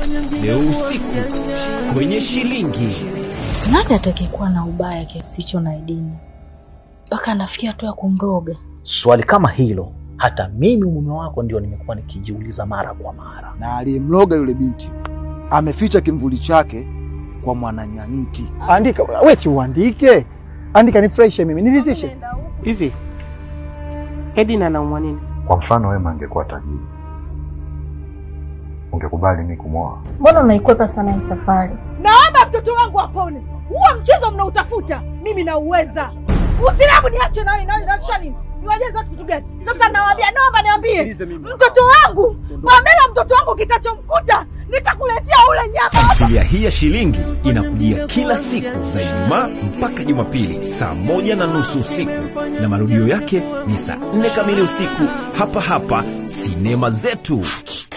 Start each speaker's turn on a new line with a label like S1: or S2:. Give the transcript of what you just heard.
S1: leo usiku kwenye Shilingi.
S2: Nani atakayekuwa na ubaya kiasi hicho na Edina mpaka anafikia hatua ya kumroga?
S3: Swali kama hilo hata mimi mume wako ndio nimekuwa nikijiuliza mara kwa mara.
S4: na aliyemloga yule binti ameficha kimvuli chake kwa mwananyanyiti.
S5: Andika wewe, si uandike, andika nifurahishe mimi, niridhishe.
S6: Hivi Edina anaumwa nini?
S7: Kwa mfano Wema angekuwa tajiri, ungekubali mimi kumwoa?
S8: Mbona unaikwepa sana hii safari?
S9: Naomba mtoto wangu apone. Huo mchezo mnautafuta, mimi nauweza. Usilabu niache nani nani naisha nini? Niwajeze watu kitu gani? Sasa nawaambia, naomba niambie. Mtoto wangu, Pamela mtoto wangu kitachomkuta, nitakuletea ule nyama.
S1: Tamthilia hii ya Shilingi inakujia kila siku za Ijumaa mpaka Jumapili saa moja na nusu usiku na marudio yake ni saa nne kamili usiku hapa hapa sinema zetu.